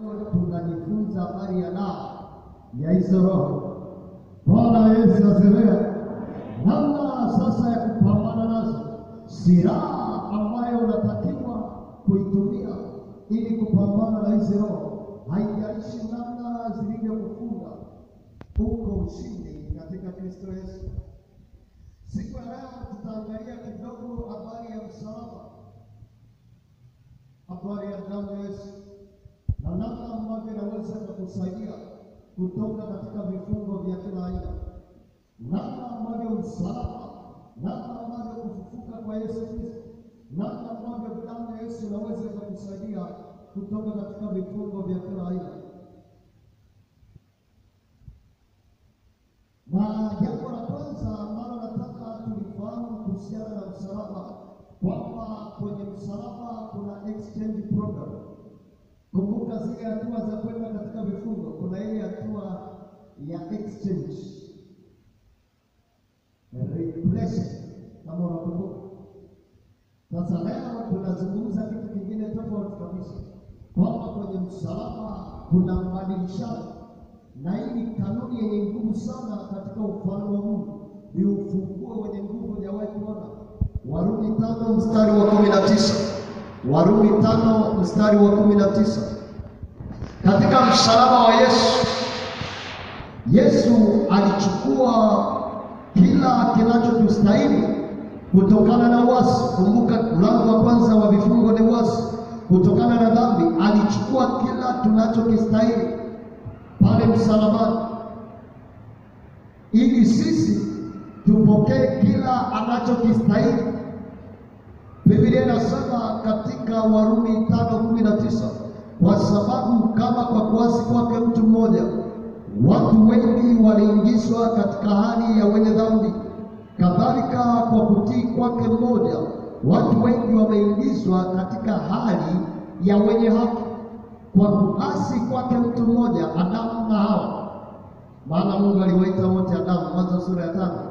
tunajifunza habari ya dawa ya hizo roho. Bwana Yesu asifiwe. Namna sasa ya kupambana nazo, silaha ambayo unatakiwa kuitumia ili kupambana na hizi roho, haijalishi namna zilivyokufunga, uko ushindi katika Kristo Yesu. Siku ya leo tutaangalia kidogo habari ya msalaba, habari ya damu ya Yesu na namna ambavyo inaweza kukusaidia kutoka katika vifungo vya kila aina, namna ambavyo msalaba, namna ambavyo kufufuka kwa Yesu Kristo, namna ambavyo damu ya Yesu inaweza kukusaidia kutoka katika vifungo vya kila aina. Na jambo la kwanza ambalo nataka tulifahamu kuhusiana na msalaba, kwamba kwenye msalaba kuna exchange program. Kumbuka zile hatua za kwenda katika vifungo, kuna ile hatua ya exchange replacement, kama unakumbuka. Sasa leo tunazungumza kitu kingine tofauti kabisa, kwamba kwenye msalaba kuna mbadilishano, na hii ni kanuni yenye nguvu sana katika ufalme wa Mungu, ni ufunguo wenye nguvu hujawahi kuona. Warumi tano mstari wa kumi na tisa Warumi tano mstari wa kumi na tisa Katika msalaba wa Yesu, Yesu alichukua kila kinachotustahili kutokana na uasi. Kumbuka mlango wa kwanza wa vifungo ni uasi, kutokana na dhambi. Alichukua kila tunachokistahili pale msalabani, ili sisi tupokee kila anachokistahili. Biblia inasema katika Warumi tano kumi na tisa kwa sababu kama kwa kuasi kwake mtu mmoja watu wengi waliingizwa katika hali ya wenye dhambi, kadhalika kwa kutii kwake mmoja watu wengi wameingizwa katika hali ya wenye haki. Kwa kuasi kwake mtu mmoja, Adamu na Hawa, maana Mungu aliwaita wote Adamu, Mwanzo sura ya tano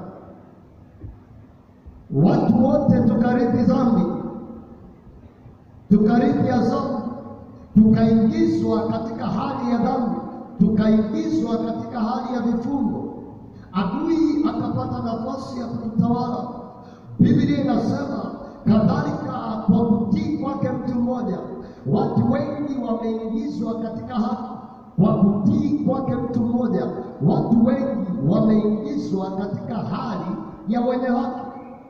watu wote tukarithi dhambi, tukarithi adhabu, tukaingizwa katika hali ya dhambi, tukaingizwa katika hali ya vifungo. Adui akapata nafasi ya kututawala. Biblia inasema kadhalika, kwa kutii kwake mtu mmoja watu wengi wameingizwa katika haki. Kwa kutii kwake mtu mmoja watu wengi wameingizwa katika hali ya wenye haki.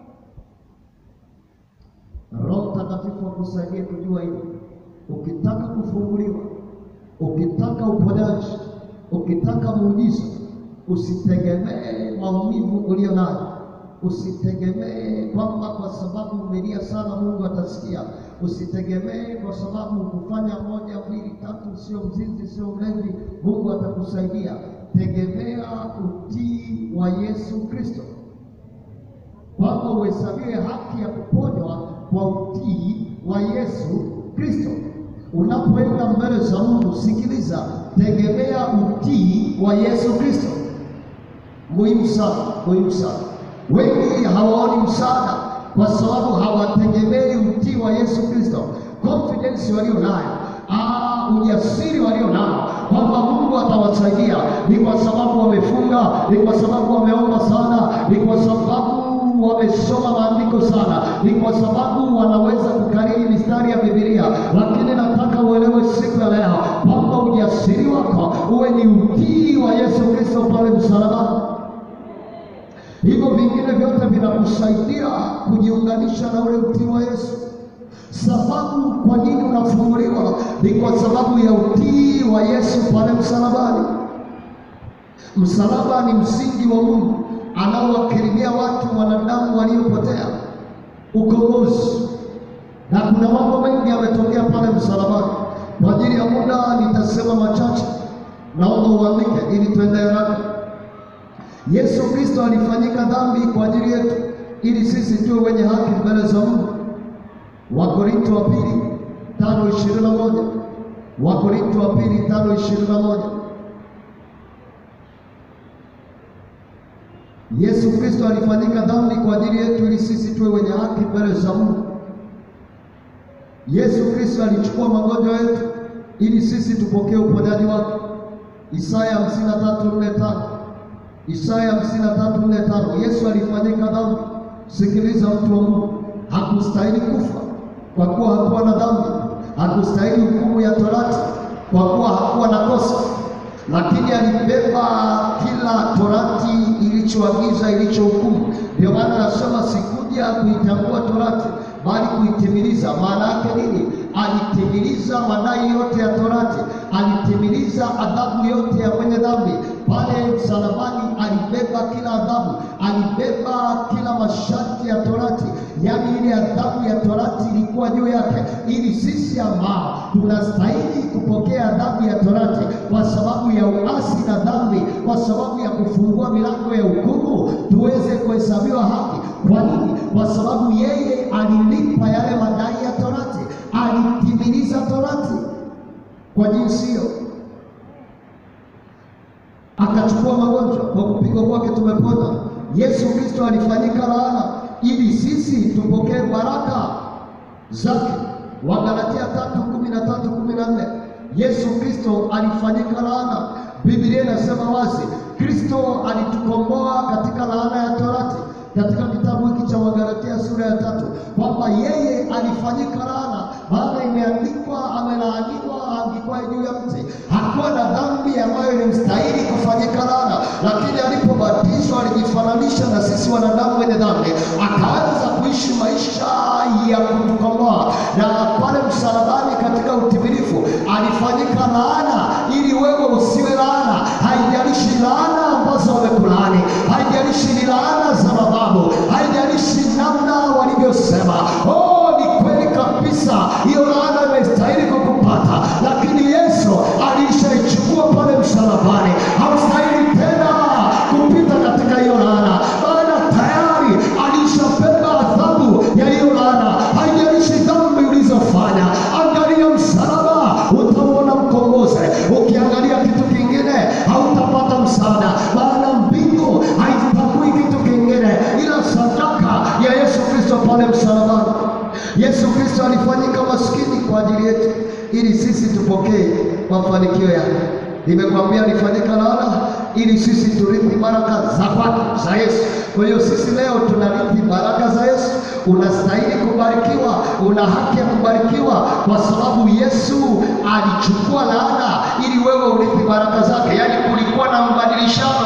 Roho Mtakatifu akusaidie kujua hili. Ukitaka kufunguliwa, ukitaka uponyaji, ukitaka muujiza, usitegemee maumivu ulio nayo. Usitegemee kwamba kwa sababu umelia sana Mungu atasikia. Usitegemee kwa sababu kufanya moja mbili tatu, sio mzinzi, sio mlevi, Mungu atakusaidia. Tegemea utii wa Yesu Kristo kwamba uhesabiwe haki ya kuponywa kwa utii wa Yesu Kristo. Unapoenda mbele za Mungu, sikiliza, tegemea utii wa Yesu Kristo. Muhimu sana, muhimu sana. Wengi hawaoni msaada kwa sababu hawategemei utii wa Yesu Kristo. Confidence walio nayo, ah, ujasiri walio nao kwamba Mungu atawasaidia ni kwa sababu wamefunga, ni kwa sababu wameomba sana, ni kwa sababu wamesoma maandiko sana, ni kwa sababu wanaweza kukariri mistari ya Biblia. Lakini nataka uelewe siku ya leo kwamba ujasiri wako uwe ni utii wa Yesu Kristo pale msalabani. Hivyo vingine vyote vinakusaidia kujiunganisha na ule utii wa Yesu. Sababu kwa nini unafunguliwa ni kwa sababu ya utii wa Yesu pale msalabani. Msalaba ni msingi wa Mungu anaowakirimia watu wanadamu waliopotea ukombozi, na kuna mambo mengi yametokea pale msalabani. Kwa ajili ya muda nitasema machache, naomba uandike ili tuende haraka. Yesu Kristo alifanyika dhambi kwa ajili yetu ili sisi tuwe wenye haki mbele za Mungu. Wakorinto wa pili tano ishirini na moja Wakorinto wa pili tano ishirini na moja Yesu Kristo alifanyika dhambi kwa ajili yetu ili sisi tuwe wenye haki mbele za Mungu. Yesu Kristo alichukua magonjwa yetu ili sisi tupokee uponyaji wake. Isaya 53:4-5. Isaya 53:4-5. Yesu alifanyika dhambi. Sikiliza mtu wa Mungu, hakustahili kufa kwa kuwa hakuwa na dhambi, hakustahili hukumu ya torati kwa kuwa hakuwa na kosa, lakini alibeba kila torati ilichoagiza, ilichohukumu. Ndio maana anasema sikuja kuitangua torati bali kuitimiliza. Maana yake nini? Alitimiliza madai yote ya torati, alitimiliza adhabu yote ya mwenye dhambi pale msalabani. Alibeba kila adhabu, alibeba kila masharti ya torati, yaani ile adhabu ya torati ilikuwa juu yake, ili sisi ambao tunastahili kupokea adhabu ya torati kwa sababu ya uasi na dhambi, kwa sababu ya kufungua milango ya hukumu, tuweze kuhesabiwa haki. Kwa nini? Kwa sababu yeye alilipa yale madai ya torati, alitimiliza torati kwa jinsi hiyo, akachukua magonjwa. Kwa kupigwa kwake tumepona. Yesu Kristo alifanyika laana ili sisi tupokee baraka zake. Wagalatia tatu kumi na tatu kumi na nne. Yesu Kristo alifanyika laana. Biblia inasema wazi, Kristo alitukomboa katika laana ya torati katika kitabu hiki cha Wagalatia sura ya tatu kwamba yeye alifanyika laana, maana imeandikwa, amelaaniwa aangikwaye juu ya mti. Hakuwa na dhambi ambayo ilimstahili kufanyika laana, lakini alipobatizwa alijifananisha na sisi wanadamu wenye dhambi, akaanza kuishi maisha ya kutukomboa, na pale msalabani, katika utimilifu, alifanyika laana ili wewe usiwe laana. Haijalishi laana ambazo wamekulaani, haijalishi ni laana za mababu, haijalishi namna walivyosema. Oh, ni kweli kabisa, hiyo laana imestahili kukupata, lakini Yesu alishaichukua pale msalabani. Haustahili tena kupita katika hiyo laana, maana tayari alishabeba adhabu ya hiyo laana. Haijalishi dhambi ulizofanya, angalia msalaba, utamwona mkombozi. Ukiangalia kitu kingine, hautapata msaada, maana mbingu haitambui kitu kingine ila sadaka ya Yesu Kristo pale msalabani. Yesu Kristo alifanyika maskini kwa ajili yetu ili sisi tupokee mafanikio yake. Nimekwambia alifanyika laana ili sisi turithi baraka za kwake za Yesu. Kwa hiyo sisi leo tunarithi baraka za Yesu. Unastahili kubarikiwa, una haki ya kubarikiwa kwa sababu Yesu alichukua laana ili wewe urithi baraka zake. Yaani kulikuwa na mbadilishano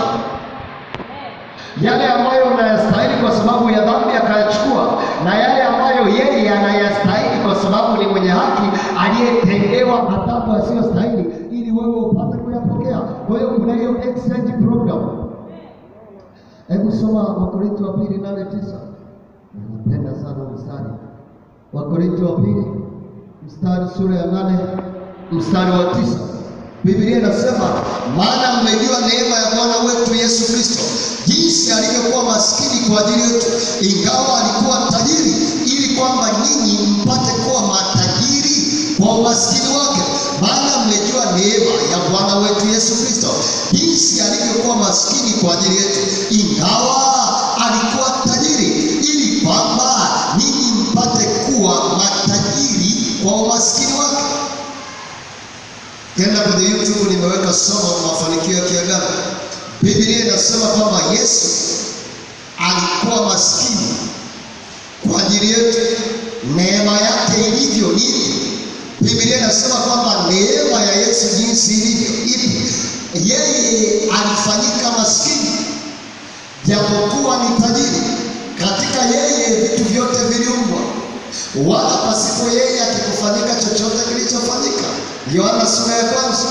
yale ambayo unayastahili kwa sababu ya dhambi akayachukua, na yale ambayo yeye anayastahili kwa sababu ni mwenye haki aliyetendewa adhabu asiyostahili, ili wewe upate kuyapokea. Kwa hiyo kuna hiyo exchange program. Hebu soma Wakorintho wa pili nane tisa. Napenda sana mstari Wakorintho wa pili mstari sura ya nane mstari wa tisa. Biblia inasema maana mmejua neema ya Bwana wetu Yesu Kristo, jinsi alivyokuwa maskini kwa ajili yetu, ingawa alikuwa tajiri, ili kwamba nyinyi mpate kuwa matajiri kwa umaskini wake. Maana mmejua neema ya Bwana wetu Yesu Kristo, jinsi alivyokuwa maskini kwa ajili yetu, ingawa alikuwa tajiri, ili kwamba nyinyi mpate kuwa matajiri kwa umaskini wake. Kenda kwenye YouTube nimeweka somo mafanikio ya kiagano. Biblia inasema kwamba Yesu alikuwa maskini kwa ajili yetu. Neema yake ilivyo nini? Biblia inasema kwamba neema ya Yesu jinsi ilivyo ipi? Yeye alifanyika maskini japokuwa ni tajiri. Katika yeye vitu vyote viliumbwa, wala pasipo yeye akikufanyika chochote kilichofanyika. Yohana sura ya kwanza.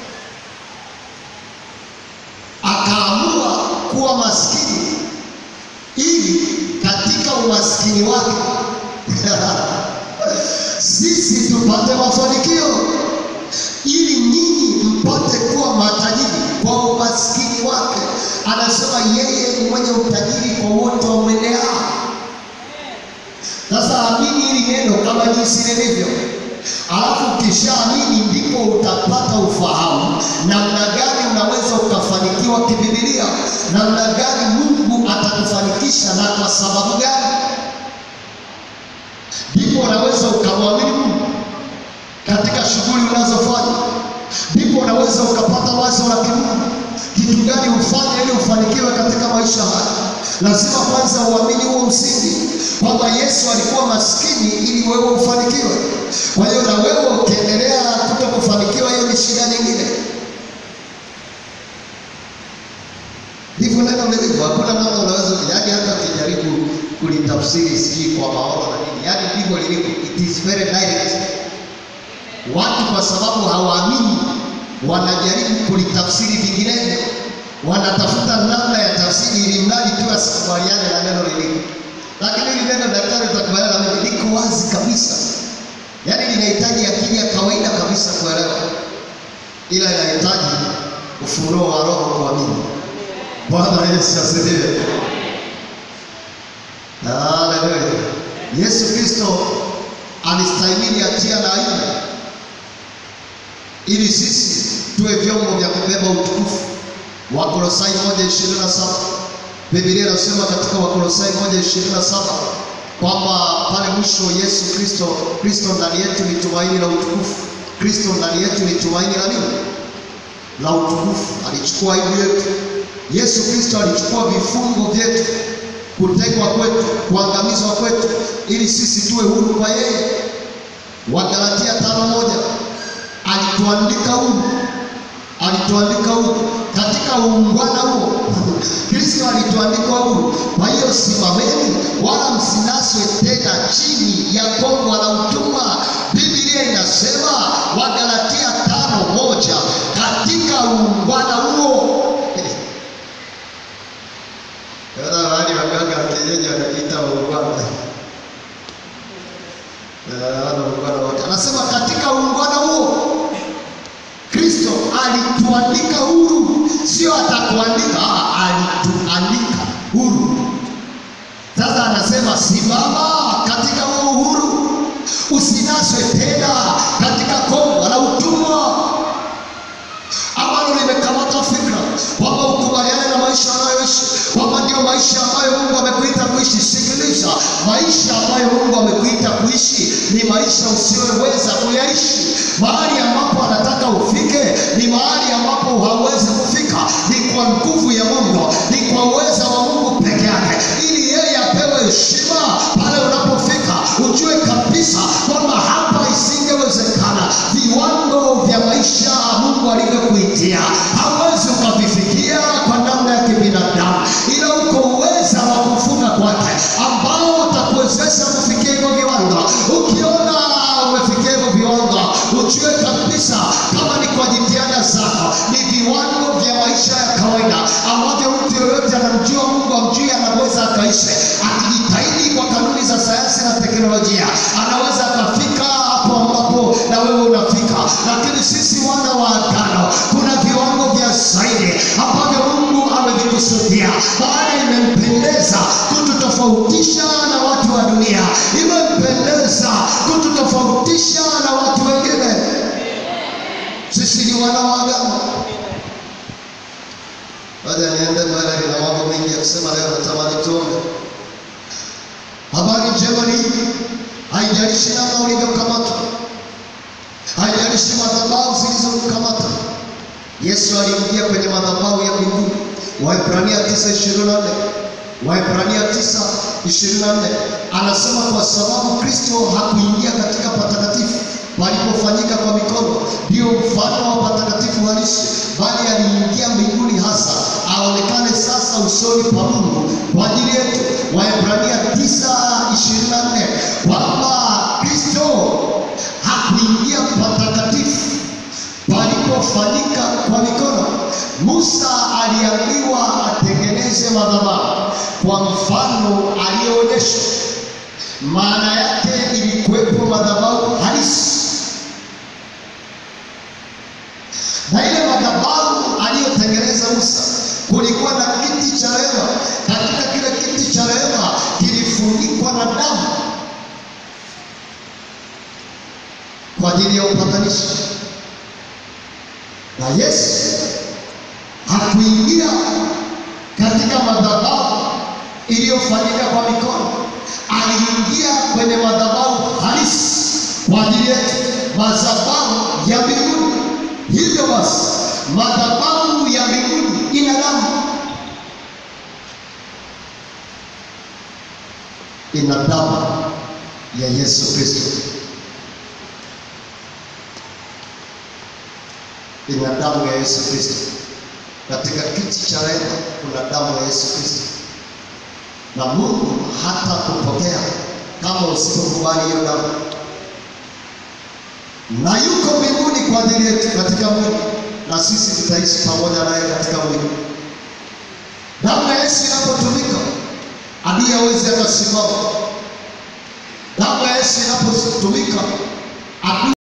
Akaamua kuwa maskini ili katika umaskini wake sisi tupate mafanikio, ili nyinyi mpate kuwa matajiri kwa umaskini wake. Anasema yeye ni mwenye utajiri kwa wote wamwendeao. Sasa amini hili neno kama jinsi lilivyo Alafu ukishaamini ndipo utapata ufahamu namna gani unaweza ukafanikiwa kibibilia, namna gani Mungu atakufanikisha na kwa sababu gani. Ndipo unaweza ukamwamini Mungu katika shughuli unazofanya. unaweza ukapata wazo la kimungu, kitu gani ufanye ili ufanikiwe katika maisha haya. Lazima kwanza uamini huo msingi kwamba Yesu alikuwa maskini ili wewe ufanikiwe. Kwa hiyo na wewe ukiendelea kuto kufanikiwa, hiyo ni shida nyingine. Ndivyo neno lilivyo, hakuna namna unaweza yaani, hata ukijaribu kulitafsiri sijui kwa maono na nini, yaani ndivyo lilivyo, it is very direct. Watu kwa sababu hawaamini wanajaribu kulitafsiri vinginevyo, wanatafuta namna ya tafsiri ili mradi tu asikubaliane na neno lilivyo. Lakini hili neno daktari, utakubaliana na mimi, liko wazi kabisa, yaani linahitaji akili ya kawaida kabisa kuelewa, ila inahitaji ufunuo wa Roho kuamini. Bwana Yesu asifiwe. Haleluya. Yesu Kristo alistahimili hatia na aibu ili sisi tuwe vyombo vya kubeba utukufu. Wakolosai moja ishirini na saba Biblia inasema katika Wakolosai moja ishirini na saba kwamba pale mwisho Yesu Kristo Kristo ndani yetu ni tumaini la utukufu. Kristo ndani yetu ni tumaini la nini? La utukufu. Alichukua aibu yetu. Yesu Kristo alichukua vifungo vyetu, kutekwa kwetu, kuangamizwa kwetu, ili sisi tuwe huru kwa yeye. Wagalatia tano moja alituandika huru, alituandika huru katika uungwana huo Kristo alituandika huru. Kwa hiyo simameni, wala msinaswe tena chini ya kongwa la utumwa. Biblia inasema Wagalatia tano moja katika uungwana huo wali waganga wa kienyeji wanajiita uungwana uungwana wote, anasema katika uungwana huo Kristo alituandika huru, sio atakuandika, alituandika huru. Sasa anasema simama katika huo uhuru, usinaswe tena katika kongwa la utumwa ambalo limekamata fikra kwamba ukubaliane na maisha anayoishi, kwamba ndio maisha ambayo Mungu amekuita kuishi. Sikiliza, maisha ambayo Mungu amekuita kuishi ni maisha usiyoweza kuyaishi. Mahali ambapo anataka ufike ni mahali ambapo hauwezi kufika, ni kwa nguvu ya Mungu, ni kwa uweza wa Mungu peke yake, ili yeye apewe heshima pale unapofika. Ujue kabisa kwamba hapa isingewezekana. Viwango vya maisha Mungu alivyokuitia hauwezi ukavifikia kwa namna ya kibinadamu, ila uko uweza wa kufunga kwake ambao utakuwezesha kufikia hivyo viwango. Ukiona umefikia hivyo viwango, ujue kabisa kama ni kwa jitihada zako, ni viwango vya maisha ya kawaida ambavyo mtu yoyote anamjua Mungu amjui anaweza akaishi akijitahidi kwa kanuni za sayansi na teknolojia, anaweza akafika hapo ambapo na wewe unafika. Lakini sisi wana wa agano, kuna viwango vya zaidi ambavyo Mungu amevikusudia, maana imempendeza kututofautisha na watu wa dunia, imempendeza kututofautisha na watu wengine. Sisi ni wana wa agano. Baada niende mbele, nina mambo mengi ya kusema leo, natamani tuombe. Habari njema ni hii, haijalishi namna ulivyokamatwa, haijalishi madhabahu zilizokukamata. Yesu aliingia kwenye madhabahu ya mbinguni. Waebrania 9:24 Waebrania 9:24 anasema kwa sababu Kristo hakuingia katika patakatifu palipofanyika kwa mikono, ndio mfano wa patakatifu halisi, bali aliingia mbinguni hasa aonekane sasa usoni pa Mungu kwa ajili yetu. Waebrania 9:24 kwamba Kristo hakuingia patakatifu palipofanyika kwa mikono. Musa aliambiwa atengeneze madhabahu kwa mfano aliyoonyeshwa. Maana yake ilikuwepo madhabahu halisi, na ile madhabahu aliyotengeneza Musa, kulikuwa na kiti cha rehema. Katika kile kiti cha rehema kilifunikwa na damu kwa ajili ya upatanisho na Yesu hakuingia katika madhabahu iliyofanyika kwa mikono, aliingia kwenye madhabahu halisi kwa ajili yetu, madhabahu ya mbinguni. Hivyo basi, madhabahu ya mbinguni ina damu, ina damu ya Yesu Kristo, ina damu ya Yesu Kristo. Katika kiti cha rehema kuna damu ya Yesu Kristo, na Mungu hata kupokea kama usipokubali hiyo damu, na yuko mbinguni kwa ajili yetu katika mwili, na sisi tutaishi pamoja naye katika mwili. Damu ya Yesu inapotumika, adui hawezi akasimama. Damu ya Yesu inapotumika, adui